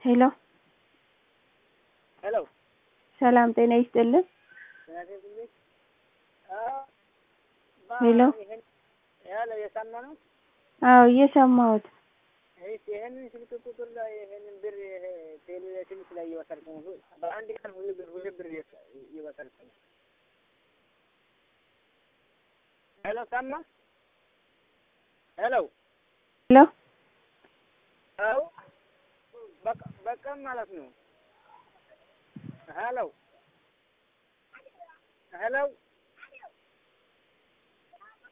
ሄሎ ሄሎ ሰላም ጤና ይስጥልን። ሄሎ ያለ የሰማ ነው። አዎ እየሰማሁት እሺ ይሄንን ስልክ ቁጥር ላይ ይሄንን ብር ይሄ ቴሌቪዥን ላይ እየወሰድኩ ነው። በአንድ ቀን ሁሉ ብር ሁሉ ብር እየወሰድኩ ነው። ሄሎ ሰማ ሄሎ ሄሎ አው በቃ በቃ ማለት ነው። ሄሎ ሄሎ